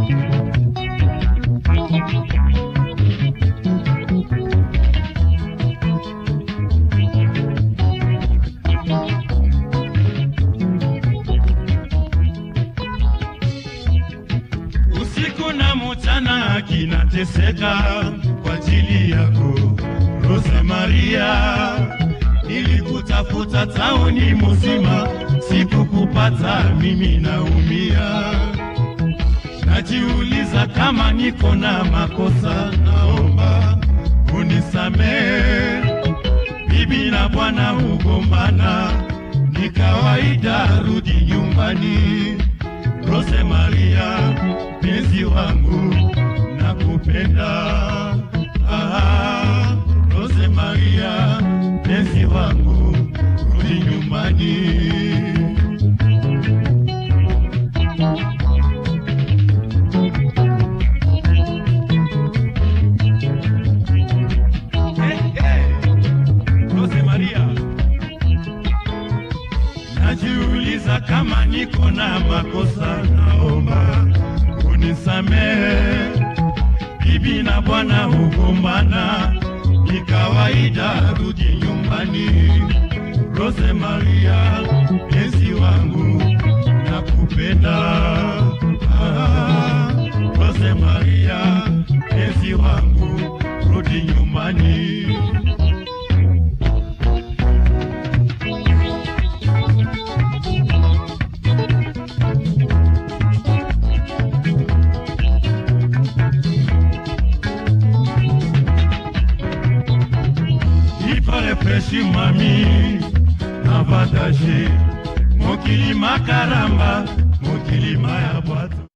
usiku na mchana kinateseka kwa ajili yako Rose Maria, nilikutafuta tauni mzima, sikukupata, mimi naumia. Najiuliza kama niko na makosa, naomba unisamehe. Bibi na bwana hugombana, ni kawaida, rudi nyumbani. Rose Maria, penzi wangu, nakupenda. Ah, Rose Maria, penzi wangu, rudi nyumbani. Hey, hey, Rose Maria, najiuliza kama niko na makosa, naomba unisamehe. Bibi na bwana hugombana, ni kawaida, rudi nyumbani. Rose Maria, penzi wangu, nakupenda. Ah, Rose Maria, penzi wangu, rudi nyumbani. iparefreshi mami avantage mokili makaramba mokili maya bwato